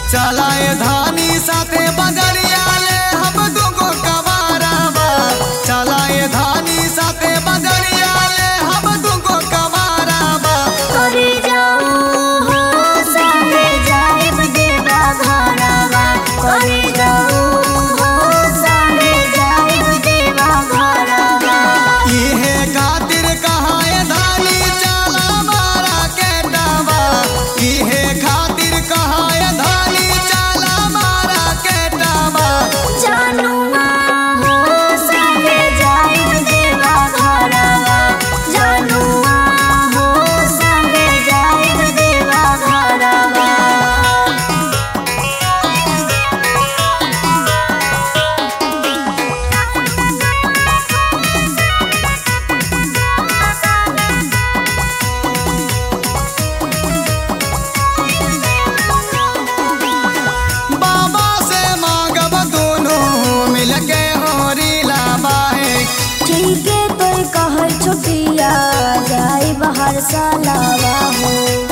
चलाए धानी साथे बजरिया ले हम दुगो कवाराबा चलाए धानी साथे बजरिया ले हम दुगो कवाराबा करे जाऊ हो संगे जाइब देवा घरवा करे जाऊ हो संगे जाइब देवा घरवा इहे खातिर कहाए धानी चला मारा के डाबा इहे खातिर कहाए धानी चला मारा के डाबा जानुआ हो संगे जाइब देवा घरवा जानुआ हो संगे जाइब देवा घरवा बाबा से मांगब दोनों मिल के होरी लाबाहे ठीक है तो कह छुटिया जाई बाहर सालावा हो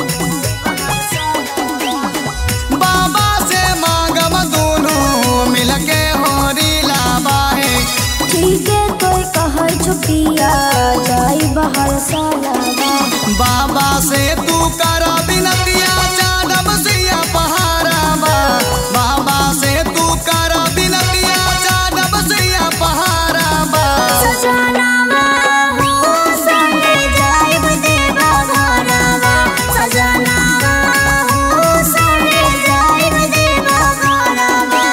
बाबा से मांगब दोनों मिल के होरी लाबाहे ठीक है तो कह छुटिया जाई बाहर सालावा बाबा से तू कर बिनतिया चादब सिया पहाराबा बाबा से तू कर बिनतिया चादब सिया पहाराबा सजनावा हो संगे जाइब देवा घरवा सजनावा हो संगे जाइब देवा घरवा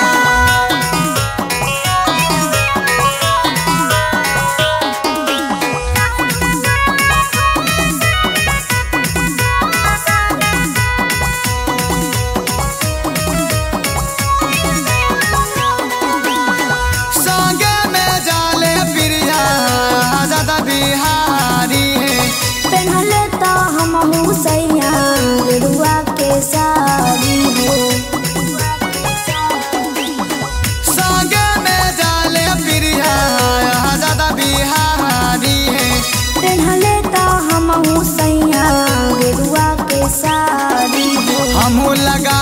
संगे में जाले प्रिया ज्यादा बिहारी है पहनले तो हम हुसैया रुआ के साड़ी हो संगे में जाले प्रिया ज्यादा बिहारी है पहनले तो हम हुसैया रुआ के साड़ी हो हमू लगा